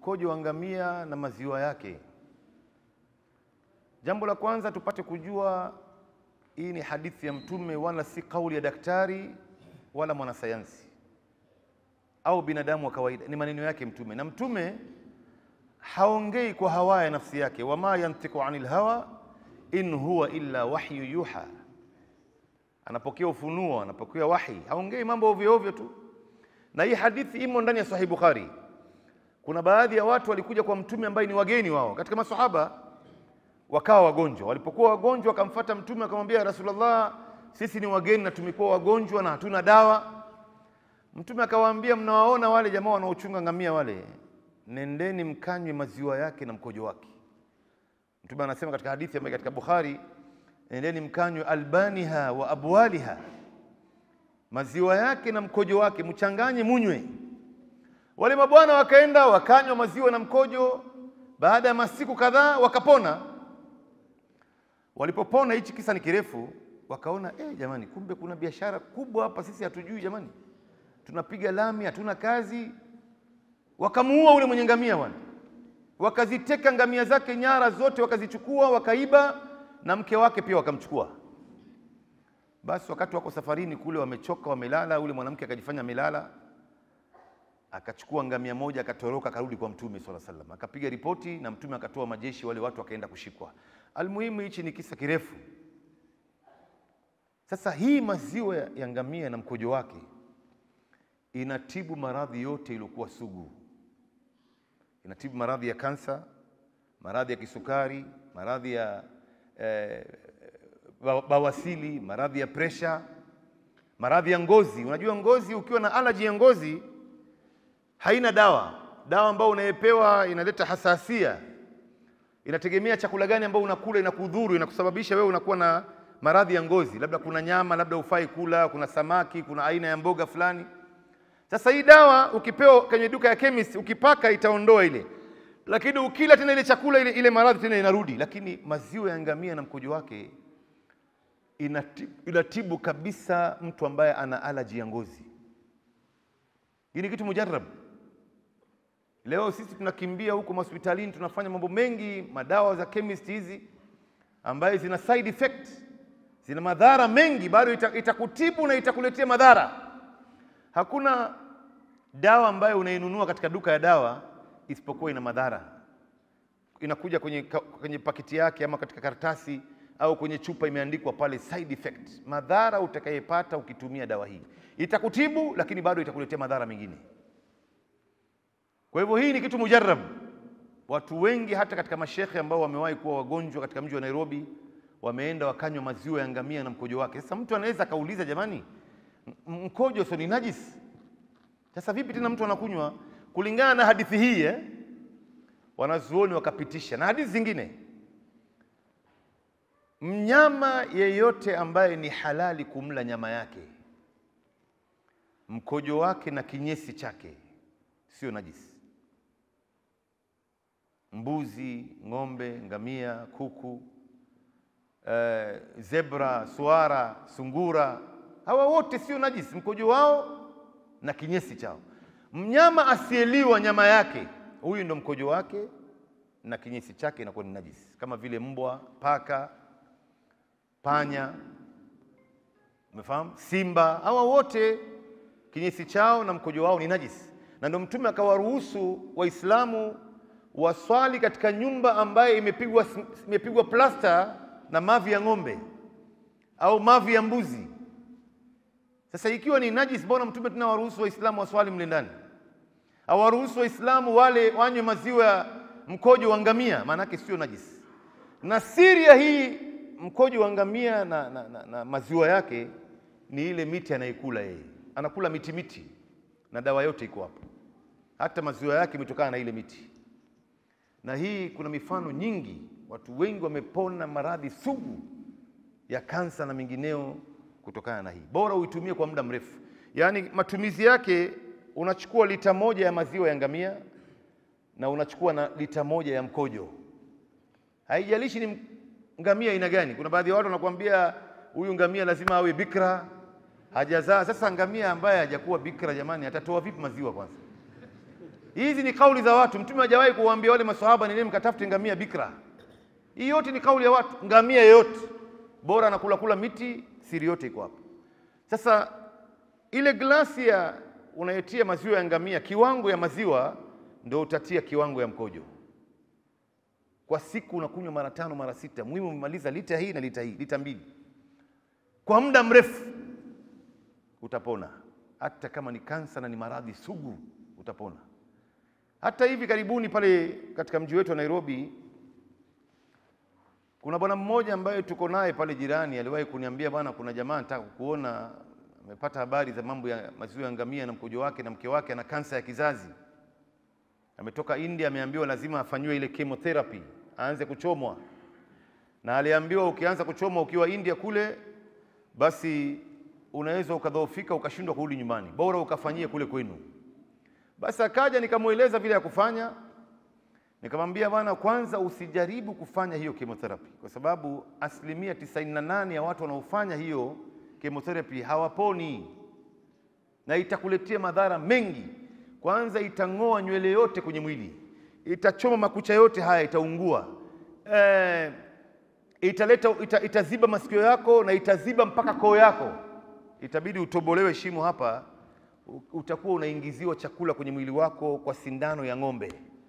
mkojo wa ngamia na maziwa yake. Jambo la kwanza tupate kujua hii ni hadithi ya Mtume, wala si kauli ya daktari wala mwanasayansi au binadamu wa kawaida, ni maneno yake Mtume. Na Mtume haongei kwa hawa ya nafsi yake, wama yantiku anil hawa in huwa illa wahyu yuha, anapokea ufunuo, anapokea wahi, haongei mambo ovyo ovyo tu. Na hii hadithi imo ndani ya Sahih Bukhari. Kuna baadhi ya watu walikuja kwa Mtume ambaye ni wageni wao katika masahaba wakawa wagonjwa. Walipokuwa wagonjwa, wakamfuata Mtume akamwambia, Rasulullah, sisi ni wageni na tumekuwa wagonjwa na hatuna dawa. Mtume akawaambia, mnawaona wale jamaa wanaochunga ngamia wale, nendeni mkanywe maziwa yake na mkojo wake. Mtume anasema katika hadithi ambayo katika Bukhari, nendeni mkanywe albaniha wa abwaliha, maziwa yake na mkojo wake, mchanganye munywe. Wale mabwana wakaenda wakanywa maziwa na mkojo, baada ya masiku kadhaa wakapona. Walipopona, hichi kisa ni kirefu, wakaona eh, jamani, kumbe kuna biashara kubwa hapa, sisi hatujui jamani, tunapiga lami, hatuna kazi. Wakamuua ule mwenye ngamia wale, wakaziteka ngamia zake nyara zote, wakazichukua, wakaiba na mke wake pia wakamchukua. Basi wakati wako safarini kule, wamechoka, wamelala, ule mwanamke akajifanya amelala, akachukua ngamia moja, akatoroka, akarudi kwa Mtume swalla sallam, akapiga ripoti na Mtume akatoa majeshi, wale watu wakaenda kushikwa. Almuhimu, hichi ni kisa kirefu. Sasa hii maziwa ya ngamia na mkojo wake inatibu maradhi yote iliyokuwa sugu. Inatibu maradhi ya kansa, maradhi ya kisukari, maradhi ya eh, bawasili, maradhi ya presha, maradhi ya ngozi. Unajua ngozi, ukiwa na alaji ya ngozi haina dawa. Dawa ambayo unayepewa inaleta hasasia, inategemea chakula gani ambao unakula, inakudhuru, inakusababisha wewe unakuwa na maradhi ya ngozi, labda kuna nyama, labda ufai kula, kuna samaki, kuna aina ya mboga fulani. Sasa hii dawa ukipewa kwenye duka ya chemist, ukipaka itaondoa ile, lakini ukila tena ile chakula ile, ile maradhi tena inarudi. Lakini maziwa ya ngamia na mkojo wake inatibu, inatibu kabisa mtu ambaye ana alaji ya ngozi. Hii ni kitu mujarab. Leo sisi tunakimbia huko hospitalini, tunafanya mambo mengi, madawa za chemist hizi ambayo zina side effect, zina madhara mengi, bado itakutibu ita na itakuletea madhara. Hakuna dawa ambayo unainunua katika duka ya dawa isipokuwa ina madhara. Inakuja kwenye, kwenye pakiti yake ama katika karatasi au kwenye chupa imeandikwa pale side effect, madhara utakayepata ukitumia dawa hii. Itakutibu lakini bado itakuletea madhara mengine. Kwa hivyo hii ni kitu mujarab. Watu wengi hata katika mashekhe ambao wamewahi kuwa wagonjwa katika mji wa Nairobi wameenda wakanywa maziwa ya ngamia na mkojo wake. Sasa mtu anaweza akauliza, jamani, mkojo sio ni najis? Sasa vipi tena mtu anakunywa? Kulingana na hadithi hii eh, wanazuoni wakapitisha na hadithi zingine, mnyama yeyote ambaye ni halali kumla nyama yake, mkojo wake na kinyesi chake sio najisi. Mbuzi, ng'ombe, ngamia, kuku, eh, zebra, swara, sungura, hawa wote sio najisi, mkojo wao na kinyesi chao. Mnyama asiyeliwa nyama yake, huyu ndo mkojo wake na kinyesi chake inakuwa ni najisi, kama vile mbwa, paka, panya, umefahamu, simba, hawa wote kinyesi chao na mkojo wao ni najisi, na ndio Mtume akawaruhusu Waislamu waswali katika nyumba ambayo imepigwa imepigwa plasta na mavi ya ng'ombe au mavi ya mbuzi. Sasa ikiwa ni najis, mbona Mtume tena waruhusu Waislamu waswali mle ndani? Awaruhusu Waislamu wale wanywe maziwa ya mkojo wa ngamia, maanake sio najis. Na siri ya hii mkojo wa ngamia na, na, na, na maziwa yake ni ile miti anaikula yeye, anakula miti miti, na dawa yote iko hapo, hata maziwa yake imetokana na ile miti. Na hii kuna mifano nyingi, watu wengi wamepona maradhi sugu ya kansa na mengineo kutokana na hii. Bora uitumie kwa muda mrefu, yaani matumizi yake, unachukua lita moja ya maziwa ya ngamia na unachukua na lita moja ya mkojo, haijalishi ni ngamia aina gani. Kuna baadhi ya watu wanakuambia huyu ngamia lazima awe bikra, hajazaa. Sasa ngamia ambaye hajakuwa bikra, jamani, atatoa vipi maziwa kwanza? Hizi ni kauli za watu. Mtume hajawahi kuwaambia wale maswahaba, nendeni mkatafute ngamia bikra. Hii yote ni kauli ya watu. Ngamia yeyote bora anakula kula miti, siri yote iko hapo. Sasa ile glasi ya unayetia maziwa ya ngamia, kiwango ya maziwa ndio utatia kiwango ya mkojo. Kwa siku unakunywa mara tano mara sita, muhimu umemaliza lita hii na lita hii, lita mbili kwa muda mrefu, utapona. Hata kama ni kansa na ni maradhi sugu, utapona. Hata hivi karibuni pale katika mji wetu wa Nairobi, kuna bwana mmoja ambaye tuko naye pale jirani, aliwahi kuniambia bwana, kuna jamaa nataka kuona, amepata habari za mambo ya maziwa ya ngamia na mkojo wake, na mke wake ana kansa ya kizazi. Ametoka India, ameambiwa lazima afanyiwe ile chemotherapy, aanze kuchomwa, na aliambiwa ukianza kuchomwa ukiwa India kule, basi unaweza ukadhoofika ukashindwa kurudi nyumbani, bora ukafanyie kule kwenu. Basi akaja nikamweleza vile ya kufanya, nikamwambia bwana, kwanza usijaribu kufanya hiyo chemotherapy kwa sababu asilimia 98 ya watu wanaofanya hiyo chemotherapy hawaponi na itakuletea madhara mengi. Kwanza itang'oa nywele yote kwenye mwili, itachoma makucha yote haya, itaungua e, italeta ita, itaziba masikio yako na itaziba mpaka koo yako, itabidi utobolewe shimo hapa utakuwa unaingiziwa chakula kwenye mwili wako kwa sindano ya ng'ombe.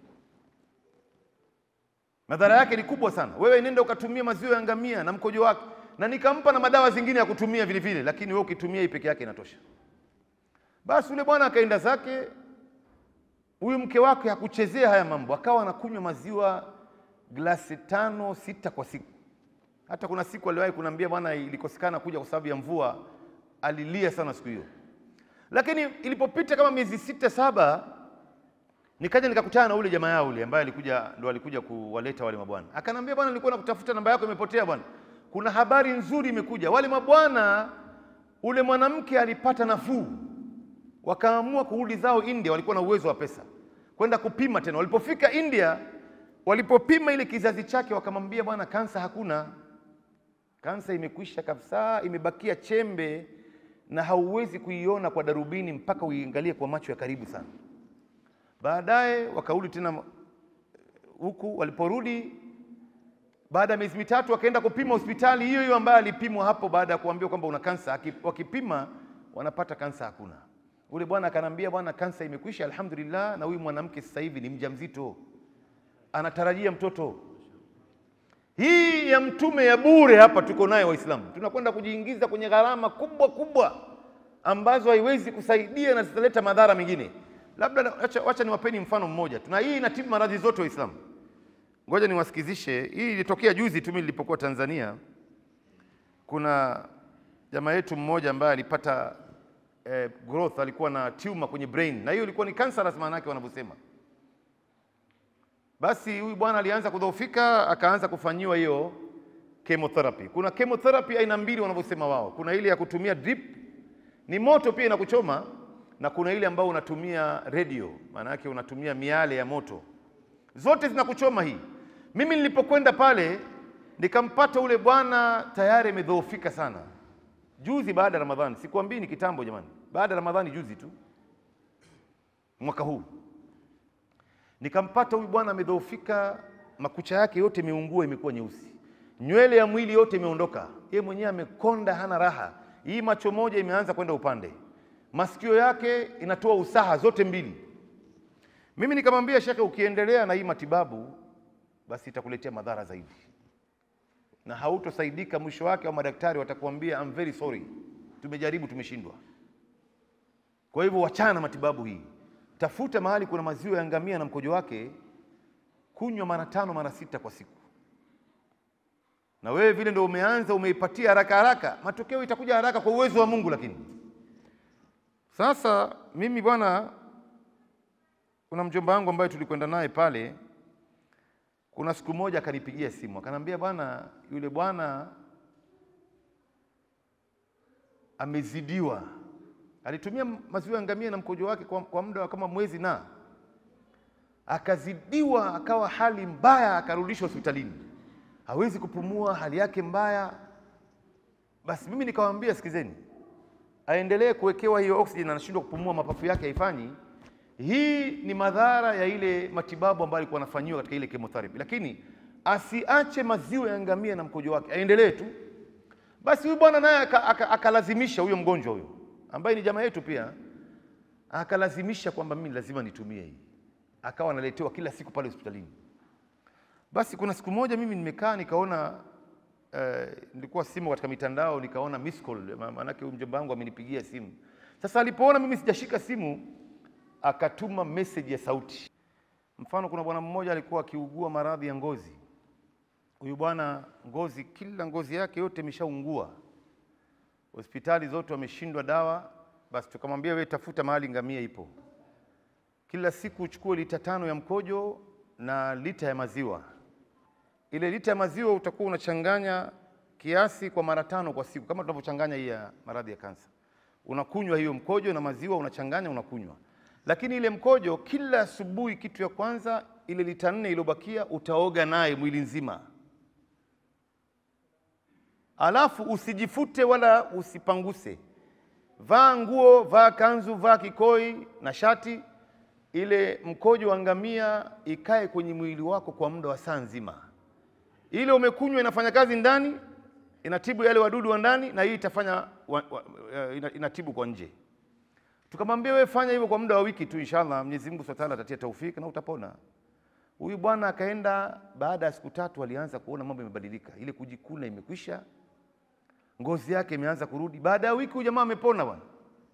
Madhara yake ni kubwa sana. Wewe nenda ukatumia maziwa ya ngamia na mkojo wake, na nikampa na madawa zingine ya kutumia vile vile, lakini wewe ukitumia hii peke yake inatosha. Basi yule bwana akaenda zake. Huyu mke wake hakuchezea haya mambo, akawa anakunywa maziwa glasi tano sita kwa siku. Hata kuna siku aliwahi kuniambia bwana, ilikosekana kuja kwa sababu ya mvua, alilia sana siku hiyo lakini ilipopita kama miezi sita saba, nikaja nikakutana na ule jamaa yao ule ambaye alikuja ndo alikuja kuwaleta wale mabwana, akanambia bwana, nilikuwa nakutafuta, namba yako imepotea bwana, kuna habari nzuri imekuja. Wale mabwana, ule mwanamke alipata nafuu, wakaamua kurudi zao India. Walikuwa na uwezo wa pesa kwenda kupima tena. Walipofika India, walipopima ile kizazi chake, wakamwambia bwana, kansa hakuna, kansa imekwisha kabisa, imebakia chembe na hauwezi kuiona kwa darubini mpaka uiangalie kwa macho ya karibu sana. Baadaye wakarudi tena huku. Waliporudi baada ya miezi mitatu, wakaenda kupima hospitali hiyo hiyo ambayo alipimwa hapo, baada ya kuambiwa kwamba una kansa. Wakipima wanapata kansa hakuna. Ule bwana akanambia, bwana, kansa imekwisha alhamdulillah, na huyu mwanamke sasa hivi ni mjamzito, anatarajia mtoto. Hii ya mtume ya bure hapa tuko nayo Waislamu, tunakwenda kujiingiza kwenye gharama kubwa kubwa ambazo haiwezi kusaidia na zitaleta madhara mengine. Labda wacha niwapeni mfano mmoja. Tuna hii inatibu maradhi zote Waislamu. Ngoja niwasikizishe. Hii ilitokea juzi tu mimi nilipokuwa Tanzania. Kuna jamaa yetu mmoja ambaye alipata eh, growth, alikuwa na tumor kwenye brain, na hiyo ilikuwa ni cancerous, maana yake wanavyosema basi huyu bwana alianza kudhoofika, akaanza kufanyiwa hiyo chemotherapy. Kuna chemotherapy aina mbili wanavyosema wao. Kuna ile ya kutumia drip, ni moto pia inakuchoma, na kuna ile ambayo unatumia radio, maana yake unatumia miale ya moto. Zote zinakuchoma hii. Mimi nilipokwenda pale nikampata ule bwana tayari amedhoofika sana, juzi baada ya Ramadhani. Sikwambii ni kitambo jamani, baada ya Ramadhani, juzi tu mwaka huu nikampata huyu bwana amedhoofika, makucha yake yote imeungua, imekuwa nyeusi, nywele ya mwili yote imeondoka, yeye mwenyewe amekonda, hana raha. Hii macho moja imeanza kwenda upande, masikio yake inatoa usaha zote mbili. Mimi nikamwambia shekhe, ukiendelea na hii matibabu basi itakuletea madhara zaidi na hautosaidika. Mwisho wake wa madaktari watakuambia I'm very sorry, tumejaribu, tumeshindwa. Kwa hivyo wachana na matibabu hii Tafuta mahali kuna maziwa ya ngamia na mkojo wake, kunywa mara tano mara sita kwa siku. Na wewe vile ndio umeanza umeipatia haraka haraka, matokeo itakuja haraka kwa uwezo wa Mungu. Lakini sasa mimi bwana, kuna mjomba wangu ambaye tulikwenda naye pale, kuna siku moja akanipigia simu akanambia, bwana, yule bwana amezidiwa alitumia maziwa ya ngamia na mkojo wake kwa, kwa muda wa kama mwezi na akazidiwa, akawa hali mbaya, akarudishwa hospitalini, hawezi kupumua, hali yake mbaya. Basi mimi nikamwambia, sikizeni, aendelee kuwekewa hiyo oxygen, anashindwa kupumua, mapafu yake haifanyi, Hii ni madhara ya ile matibabu ambayo alikuwa anafanyiwa katika ile chemotherapy, lakini asiache maziwa ya ngamia na mkojo wake, aendelee tu. Basi huyu bwana naye aka- aka- akalazimisha huyo mgonjwa huyo ambaye ni jamaa yetu pia, akalazimisha kwamba mimi lazima nitumie hii, akawa analetewa kila siku pale hospitalini. Basi kuna siku moja mimi nimekaa nikaona eh, nilikuwa simu katika mitandao nikaona miss call, ma- maanake huyu mjomba wangu amenipigia simu. Sasa alipoona mimi sijashika simu, akatuma message ya sauti. Mfano, kuna bwana mmoja alikuwa akiugua maradhi ya ngozi. Huyu bwana ngozi, kila ngozi yake yote imeshaungua, hospitali zote wameshindwa dawa. Basi tukamwambia wewe, tafuta mahali ngamia ipo, kila siku uchukue lita tano ya mkojo na lita ya maziwa. Ile lita ya maziwa utakuwa unachanganya kiasi kwa mara tano kwa siku, kama tunavyochanganya hii ya maradhi ya kansa. Unakunywa hiyo mkojo na maziwa, unachanganya unakunywa. Lakini ile mkojo kila asubuhi, kitu ya kwanza, ile lita nne iliyobakia utaoga naye mwili nzima, alafu usijifute wala usipanguse. Vaa nguo, vaa kanzu, vaa kikoi na shati. Ile mkojo wa ngamia ikae kwenye mwili wako kwa muda wa saa nzima. Ile umekunywa inafanya kazi ndani, inatibu yale wadudu wa ndani, na hii itafanya wa, wa, eh, ina- inatibu kwa nje. Tukamwambia wewe fanya hivyo kwa muda wa wiki tu, inshallah Mwenyezi Mungu Subhanahu wa Ta'ala atatia taufiki na utapona. Huyu bwana akaenda, baada ya siku tatu alianza kuona mambo yamebadilika, ile kujikuna imekwisha, ngozi yake imeanza kurudi. Baada ya wiki huyu jamaa amepona bwana,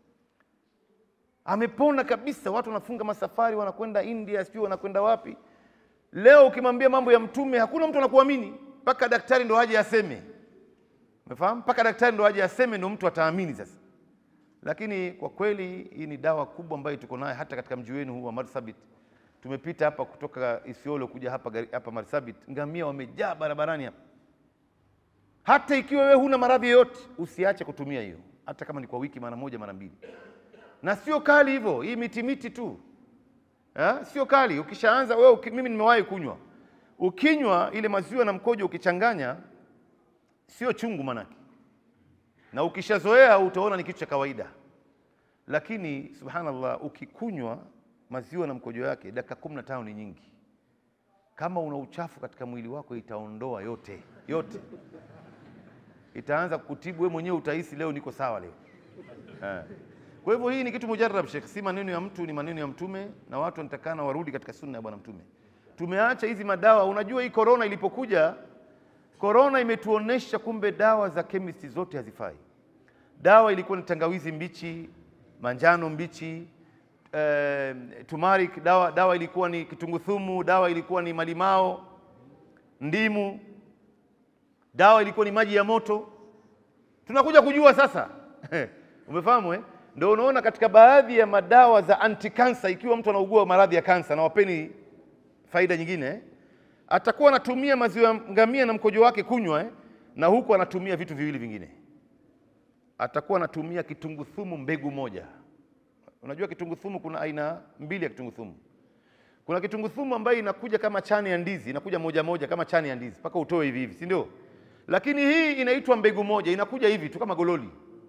amepona kabisa. Watu wanafunga masafari wanakwenda India, sijui wanakwenda wapi. Leo ukimwambia mambo ya Mtume hakuna mtu anakuamini, mpaka daktari ndo aje aseme. Umefahamu? Mpaka daktari ndo aje aseme, ndo mtu ataamini sasa. Lakini kwa kweli hii ni dawa kubwa ambayo tuko nayo hata katika mji wenu huu wa Marsabit. Tumepita hapa kutoka Isiolo kuja hapa gari- hapa Marsabit, ngamia wamejaa barabarani hapa. Hata ikiwa wewe huna maradhi yoyote, usiache kutumia hiyo, hata kama ni kwa wiki mara moja mara mbili, na sio kali hivyo, hii miti miti tu Eh, sio kali. Ukishaanza wewe uki, mimi nimewahi kunywa, ukinywa ile maziwa na mkojo ukichanganya, sio chungu manake, na ukishazoea utaona ni kitu cha kawaida. Lakini subhanallah, ukikunywa maziwa na mkojo yake dakika kumi na tano ni nyingi. Kama una uchafu katika mwili wako itaondoa yote yote, itaanza kukutibu wewe mwenyewe, utahisi leo niko sawa leo eh. Kwa hivyo hii ni kitu mujarrab Sheikh, si maneno ya mtu, ni maneno ya Mtume, na watu wanatakana warudi katika sunna ya Bwana Mtume. Tumeacha hizi madawa. Unajua hii korona ilipokuja, korona imetuonesha kumbe dawa za chemist zote hazifai. Dawa ilikuwa ni tangawizi mbichi, manjano mbichi, eh, turmeric, dawa, dawa ilikuwa ni kitunguthumu, dawa ilikuwa ni malimao, ndimu, dawa ilikuwa ni maji ya moto. Tunakuja kujua sasa umefahamu eh? Ndio unaona katika baadhi ya madawa za anti cancer, ikiwa mtu anaugua maradhi ya kansa, na wapeni faida nyingine eh? atakuwa anatumia maziwa ya ngamia na mkojo wake kunywa eh? na huku anatumia vitu viwili vingine, atakuwa anatumia kitunguthumu mbegu moja. Unajua kitunguthumu kuna aina mbili ya kitunguthumu. Kuna kitunguthumu ambayo inakuja kama chane ya ndizi, inakuja moja moja kama chane ya ndizi mpaka utoe hivi hivi, si ndio? Lakini hii inaitwa mbegu moja, inakuja hivi tu kama gololi.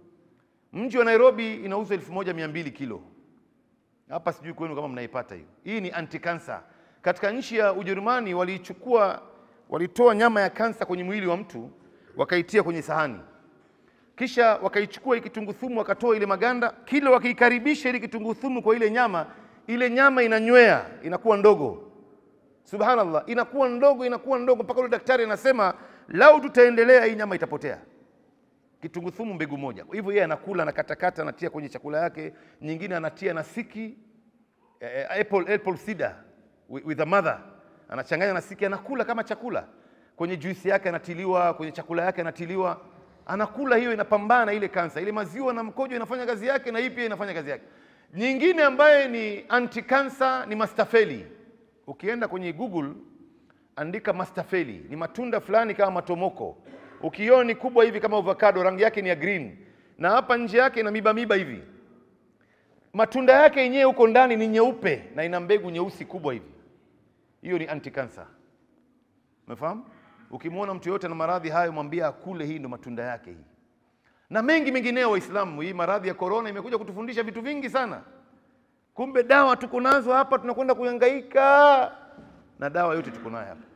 Mji wa Nairobi inauzwa elfu moja mia mbili kilo. Hapa sijui kwenu kama mnaipata hiyo. Hii ni anti cancer. Katika nchi ya Ujerumani waliichukua, walitoa nyama ya kansa kwenye mwili wa mtu wakaitia kwenye sahani, kisha wakaichukua ile kitunguthumu wakatoa ile maganda, kila wakiikaribisha ile kitunguthumu kwa ile nyama, ile nyama inanywea, inakuwa ndogo. Subhanallah, inakuwa ndogo, inakuwa ndogo mpaka yule daktari anasema lau tutaendelea hii nyama itapotea. Kitunguthumu mbegu moja. Kwa hivyo yeye anakula anakatakata, anatia kwenye chakula yake, nyingine anatia na siki eh, apple, apple cider with, with a mother, anachanganya na siki, anakula kama chakula. Kwenye juisi yake anatiliwa, kwenye chakula yake anatiliwa, anakula. Hiyo inapambana na ile kansa. Ile maziwa na mkojo inafanya kazi yake, na hii pia inafanya kazi yake. Nyingine ambaye ni anti cancer ni mastafeli. Ukienda kwenye Google andika mastafeli, ni matunda fulani kama matomoko ukiona ni kubwa hivi kama avocado, rangi yake ni ya green, na hapa nje yake ina miba miba hivi. Matunda yake yenyewe huko ndani ni nyeupe na ina mbegu nyeusi kubwa hivi. Hiyo ni anti cancer. Umefahamu? Ukimwona mtu yote na maradhi hayo, mwambie akule, hii ndo matunda yake hii, na mengi mengineo. Waislamu, hii maradhi ya korona imekuja kutufundisha vitu vingi sana. Kumbe dawa tuko nazo hapa, tunakwenda kuhangaika na dawa yote tuko nayo hapa.